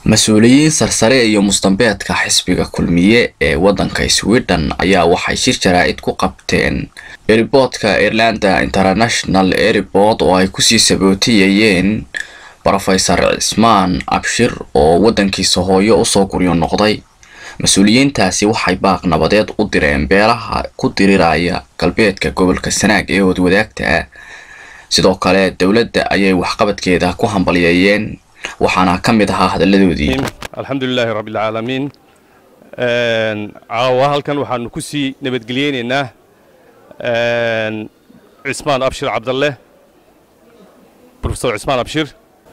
mas-uuliyiin sarsare iyo mustambeedka xisbiga kulmiye ee waddanka sweden ayaa waxay shir jaraa'id ku qabteen eriboodka irlanda international airport oo ay kusii sabootiyayeen rofesor cismaan abshir oo waddankiisa hooyo usoo guryo noqday mas-uuliyiintaasi waxay baaq nabadeed u direen beelaha ku diriraya galbeedka gobolka sanaag ee wadwadaagta ah sidoo kale dowladda ayay waxqabadkeeda ku hambalyeeyeen waxaana ka mid ahaa hadalladoodii alxamdulilaahi rabbilcaalamiin caawa halkan waxaanu ku sii nabadgeliyeynaynaa cismaan abshir cabdalle rofesor cismaan abshir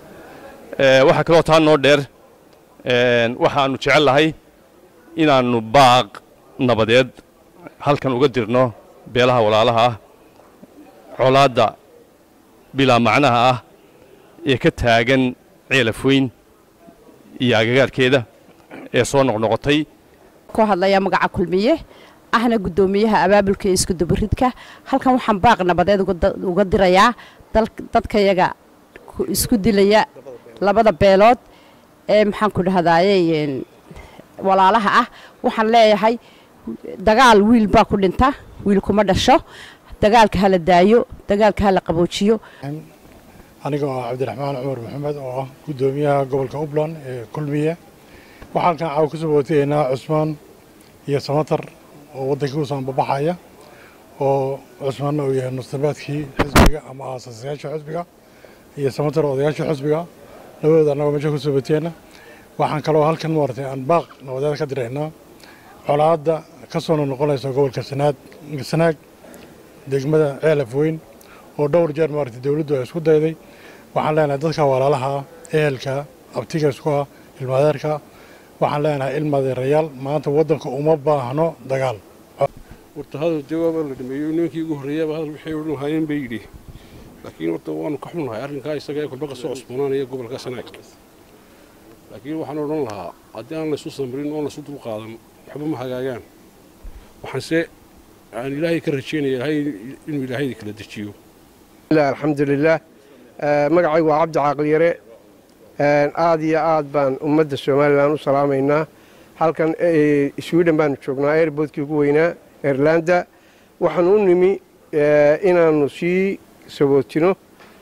waxaa kaloo taa noo dheer waxaannu jecel lahay inaannu baaq nabadeed halkan uga dirno beelaha walaalaha ah colaadda bilaa macnaha ah ee ka taagan ceelafweyn iyo agagaarkeeda ee soo noqnoqotay ku hadlaya magaca kulmiye ahna guddoomiyaha abaabulka iyo iskudubaridka halkan waxaan baaq nabadeed uga dirayaa dadkayaga isku dilaya labada beelood ee maxaan ku dhahdaaye walaalaha ah waxaan leeyahay dagaal wiil baa ku dhinta wiil kuma dhasho dagaalka hala daayo dagaalka hala qaboojiyo aniga oo cabdiraxmaan cumar maxamed oo ah guddoomiyaha gobolka upland ee kulmiye waxaan halkan caawa ku sabootayeynaa cusmaan iyo samatar oo waddankii usoo ambabaxaya oo cusmaanna uu yahay mustabaadkii xisbiga ama aasasayaasha xisbiga iyo samatar odayaasha xisbiga labadooda annagoo meesha ku sabooteena waxaan kaloo halkan maaragtay aan baaq nabadeed ka diraynaa colaadda ka soo noqonaysa gobolka sanaad sanaag degmada ceelaf weyn oo dhowr jeer maaragtay dowladdu ay isku dayday waxaan leenahay dadka walaalaha ah ehelka abtiga isku ah ilmaadeerka waxaan leenahay ilmaadeerayaal maanta waddanka uma baahno dagaal horta hadal jawaaba la dhameeyo nimankii ugu horreeyaba hadal waxay odhan lahaayeen bay yidhi laakiin horta waanu ka xunnahay arrinkaa isaga ee kolba ka soo cusboonaanaya gobolka sanaag laakiin waxaan odhan lahaa haddii aan laysu samrin oon laysu dulqaadan waxba ma hagaagaan waxaanse aan ilaahay ka rajeynaya ilaahay inuu ilaahayda kala dejiyo alxamdulilaah magacaygu waa cabdi caaqliyare aad iyo aad baan ummadda somalilan u salaamaynaa halkan sweden baanu joognaa airboodkii ugu weynaa airlanda waxaanu u nimi inaannu sii sabootino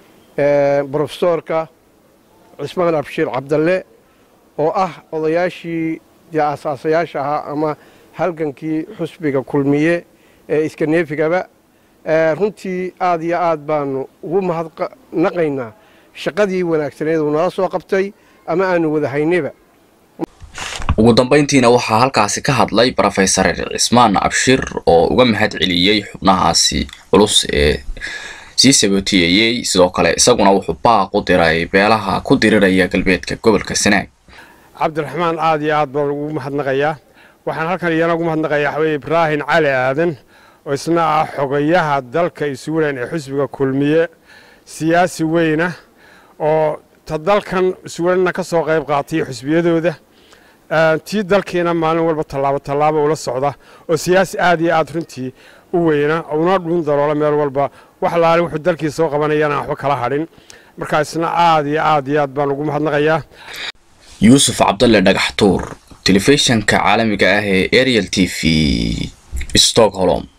brofesoorka cismaan abshiir cabdalle oo ah odayaashii dee aasaasayaasha ahaa ama halgankii xusbiga kulmiye ee iskaneefigaba runtii aad iyo aad baanu ugu mahadnaqaynaa shaqadii wanaagsaneed uu nala soo qabtay ama aanu wada haynayba ugu dambayntiina waxaa halkaasi ka hadlay rofesor cismaan abshir oo uga mahad celiyey xubnahaasi culus ee sii sabootiyeyey sidoo kale isaguna wuxuu baaq u diray beelaha ku diriraya galbeedka gobolka sanaag cabdiraxmaan aad iyo aad baan ugu mahadnaqayaa waxaan halkan iyana ugu mahadnaqayaa waxaweye ibraahim cali aadan oo isna ah xogayaha dalka iswilan ee xusbiga kulmiye siyaasi weyna oo ta dalkan iswilanna ka soo qayb qaatay xusbiyadooda tii dalkiina maalin walba tallaabo tallaabo ula socda oo siyaasi aad iyo aad runtii u weyna una dhuun daloola meel walba wax laali wuxuu dalkii soo qabanayana waxba kala hadhin markaa isna aad iyo aad iyo aad baan ugu mahadnaqayaa yuusuf cabdalle dhagax tuur telefishanka caalamiga ah ee ariel t v stockholm